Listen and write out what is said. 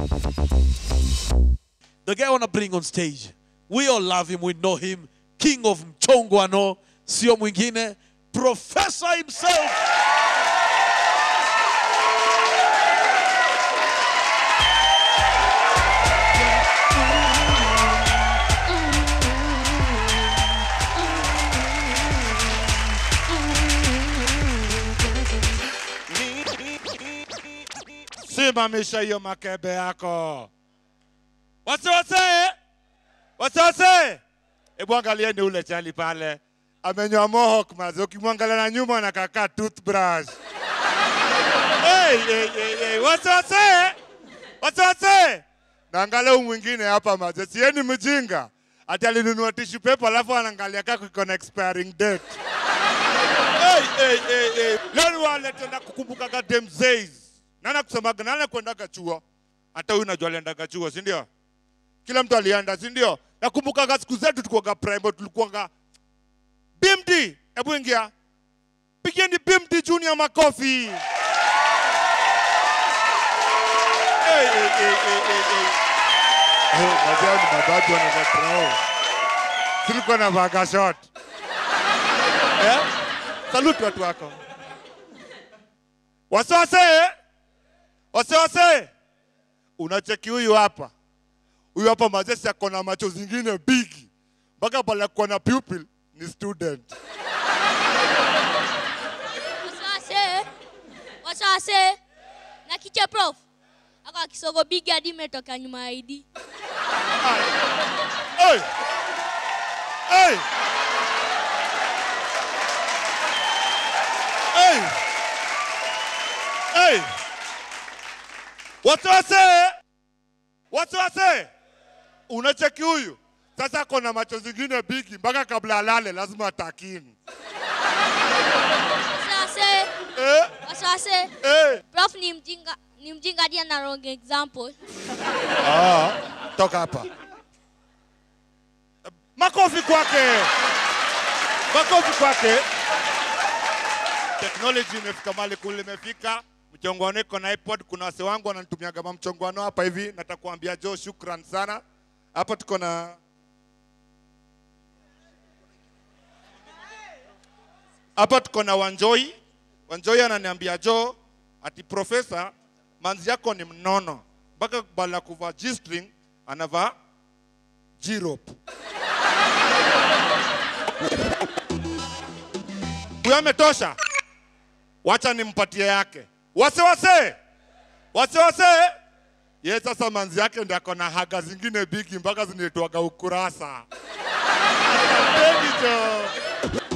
The guy I want to bring on stage. We all love him, we know him. King of Mchongwano, sio mwingine, Professor himself. simamisha hiyo makebe yako wasiwase wasiwase hebu angalieni ule chali pale amenyoa mohawk mazi ukimwangalia na nyuma anakakaa toothbrush hey, hey, hey, hey. wasiwase wasiwase naangalia huyu mwingine hapa mazi sieni mjinga ati alinunua tissue paper alafu anaangalia kako iko na expiring date hey, hey, hey, hey. Leo ni wale tena kukumbukaga dem days. Nana kusemaga nana kwendaga chuo. Hata huyu najua aliendaga chuo, si ndio? Kila mtu alienda, si ndio? Nakumbukaga siku zetu tulikuwaga primary, tulikuwaga BMD. Hebu ingia. Pigeni BMD Junior makofi. Hey, hey, hey, hey, hey, hey. Eh, Najua ni mababu wanavatrao. Tulikuwa na vaga shot. Eh? Salute watu wako. Wasiwase, wasiwase. Unacheki huyu hapa, huyu hapa mazesi ako na macho zingine bigi, mpaka pale ako na pupil ni student. Wasase. Wasase. Na kiche prof. Ako kisogo bigi hadi imetoka nyuma ya ID. Hey! Hey! Hey! Hey! Wasiwase! Wasiwase! Unacheki huyu sasa, ako na macho zingine bigi, mpaka kabla alale lazima atakini. Wasase. Eh? Wasase. Eh! Prof ni mjinga ni mjinga hadi ana wrong example. Ah, toka hapa. Makofi kwake, makofi kwake. Technology imefika mahali kule imefika. Mchongwano iko na iPod. Kuna wase wangu wananitumia kama mchongwano hapa hivi. Nataka kuambia Joe, shukran sana. Hapa tuko na hapa tuko na Wanjoi. Wanjoi ananiambia Joe, ati profesa, manzi yako ni mnono, mpaka bala kuvaa G-string anavaa G-rope. Huyo ametosha, wacha nimpatie yake. Wase wase wase wase, ye sasa manzi yake ndio ako na haga zingine bigi mpaka zinaitwaga ukurasa. Asanteni jo.